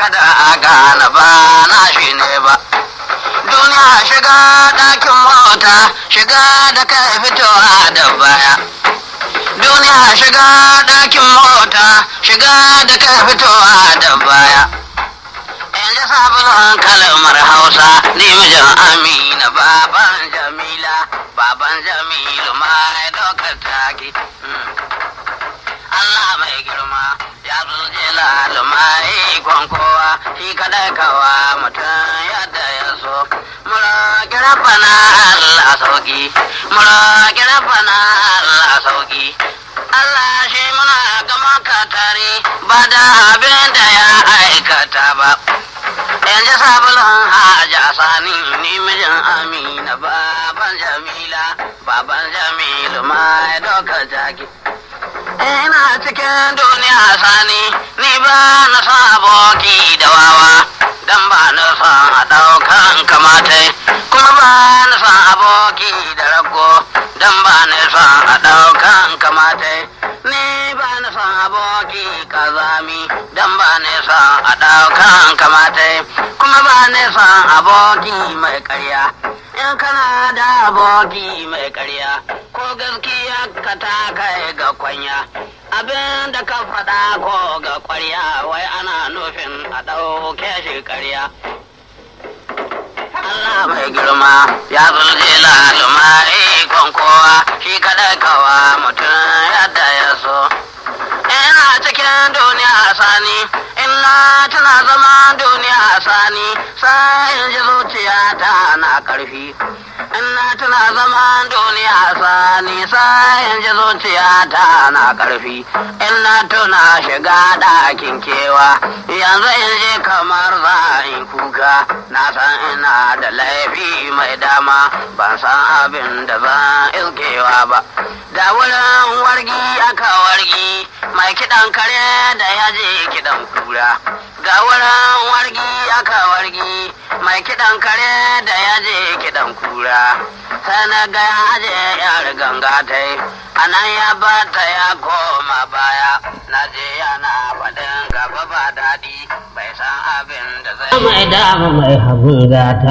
kada a gane ba na shi ne ba duniya shiga ɗakin mota shiga da kai fitowa da baya duniya shiga ɗakin mota shiga da kai fitowa da baya yanzu sabulun kalmar hausa ni mijin amina baban jamila baban jamilu mai dokar taki Allah mai girma ya zulje lalumai kowa shi kadai kawa mutum yadda ya so mura rabbana Allah sauki mura rabbana Allah sauki Allah shi muna gama katare ba da abin da ya aikata ba yanzu sabulun haja sani ni mijin amina baban jamila baban jamilu mai doka jaki ina cikin duniya sani ni ba na son aboki da wawa dan ba na son a ɗaukan kamata kuma ba na son aboki da rago dan ba na son a ɗaukan kamata ni ba na son aboki kazami dan ba na son a ɗaukan kamata kuma ba na son aboki mai ƙarya in kana da aboki mai ƙarya ko gaskiya ka ta kai ga kwanya abin da ka faɗa ko ga ƙwarya wai ana nufin a ɗauke shi ƙarya Allah mai girma ya zulje laluma ikon kowa shi kaɗai kawa mutum yadda ya so ina cikin duniya sani ina tana zama duniya sani sai in ji zuciyata na ƙarfi ina tana zama duniya sani sai in ji zuciyata na ƙarfi ina tuna shiga ɗakin kewa yanzu in je kamar za in kuka na san ina da laifi mai dama ban san abin da zan ilkewa ba da wurin wargi aka wargi mai kiɗan kare da ya je kiɗan kura ga wurin wargi aka wargi mai kiɗan kare da ya je kiɗan kura sai na ga ya je yar ganga ta yi a nan ya bata ya koma baya na je yana faɗin gaba ba daɗi bai san abin da zai mai dama mai hagun gata